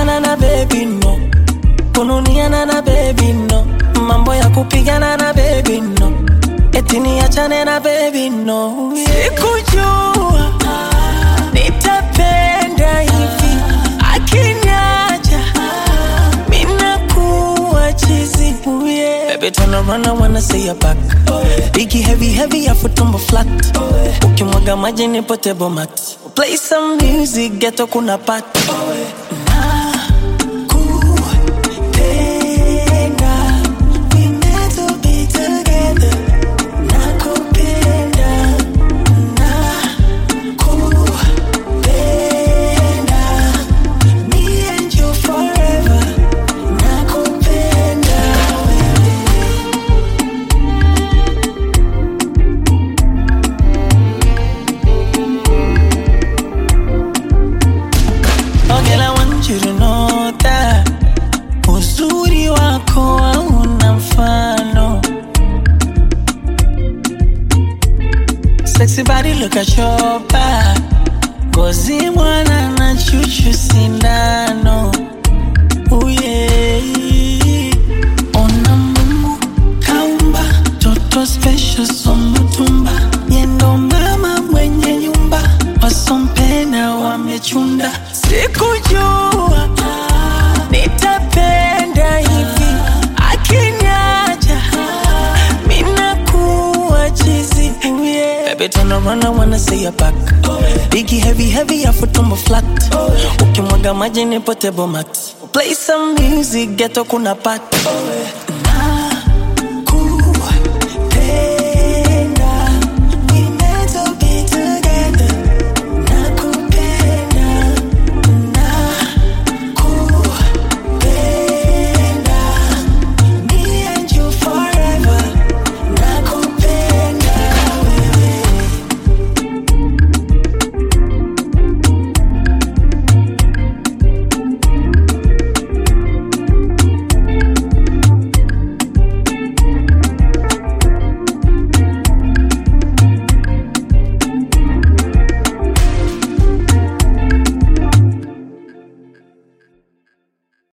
kupigana na baby no kununiana na baby no mambo ya kupigana na baby no eti niachane na baby no sikujua nitapenda hivi akiniacha minakuwa chizi yeah. Baby turn around I wanna see your back Biggie heavy heavy afu tumbo flat ukimwaga maji ni potable mat Play some music ghetto kuna pat Nakupenda, we meant to be together. Nakupenda, nakupenda, me and you forever. Nakupenda wewe. Oh girl, I want you to know that uzuri wako hauna mfano. Sexy body, look at your back. Ngozi mwana na chuchu sindano. Oh yeah. Ona Mungu kaumba toto special somutumba yendo mama mwenye nyumba wasompena wamechunda sikujua nitapenda hivi akiniacha minakuwa chizi yeah. Baby turn around I wanna see your back Biggie heavy heavy afu tumbo flat ukimwaga maji ni potable mat Play some music ghetto kuna pat